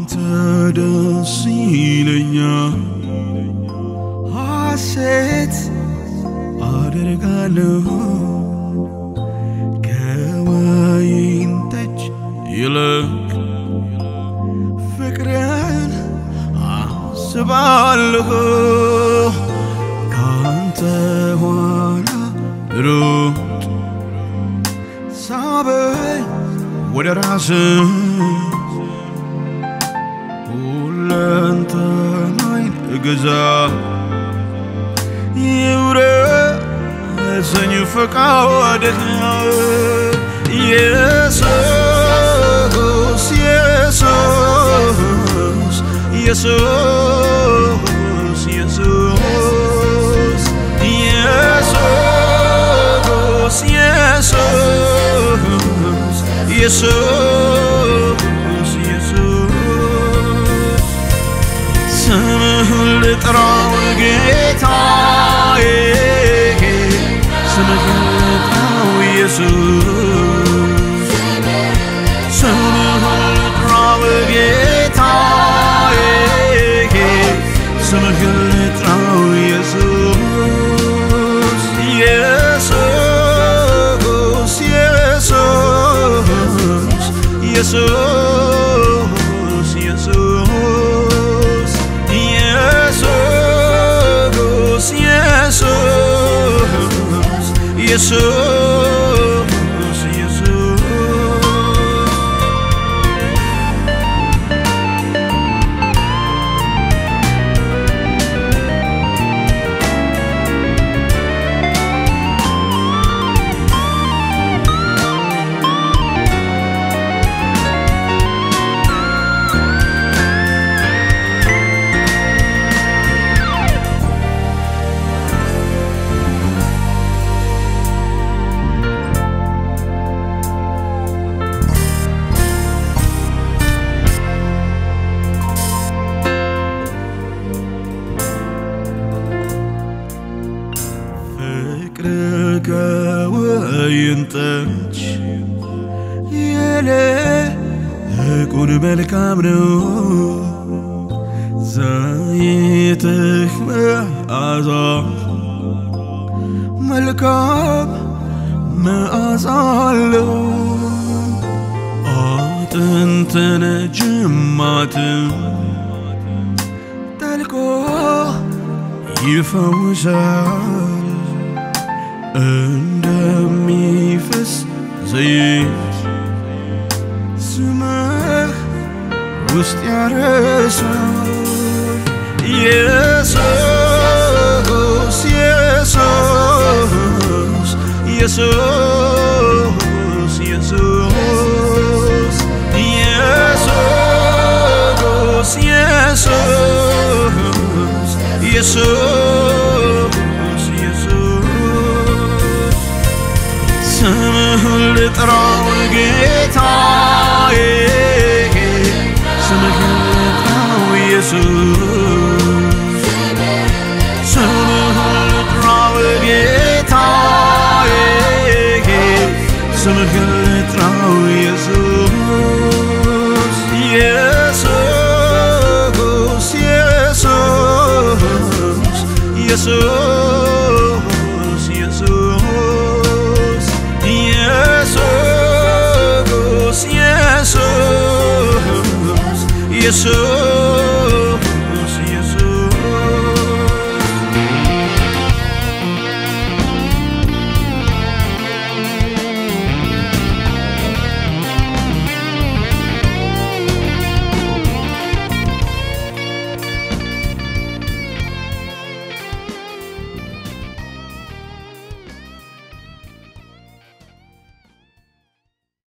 ባንተ ደስ ይለኛል ሐሴት አደርጋለሁ ከወይን ጠጅ ይልቅ ፍቅርን አስባለሁ ካንተ ኋላ ሩጥ ሳበኝ ወደ ራስህ ሁለንተናይን እገዛ ይውረሰኝ ፈቃድህ ኢየሱስ ኢየሱስ ኢየሱስ ኢየሱስ ኢየሱስ ኢየሱስ ኢየሱስ ኢየሱስ ስምህን ልጥራው ጌታዬ ስምህን ልጥራው ኢየሱስ ስምህን ልጥራው ጌታዬ ስምህን ልጥራው ኢየሱስ ኢየሱስ ኢየሱስ ኢየሱስ ኢየሱስ ኢየሱስ ኢየሱስ ኢየሱስ ፍቅር ከወይን ጠጅ ይልቁን መልካም ነው። ዘይትህ መዓዛ መልካም መዓዛ አለው። አጥንትን ጅማትን ጠልቆ ይፈውሳል እንደሚፈስ ዘይት ስምህ ውስጥ ያረሳል ኢየሱስ ኢየሱስ ኢየሱስ ኢየሱስ ኢየሱስ ኢየሱስ ኢየሱስ ኢየሱስ ስምህን ልጥራው ጌታዬ ስምህን ልጥራው ኢየሱስ ስምህን ልጥራው ጌታዬ ስምህን ልጥራው ኢየሱስ ኢየሱስ ኢየሱስ ኢየሱስ ኢየሱስ ኢየሱስ ኢየሱስ ኢየሱስ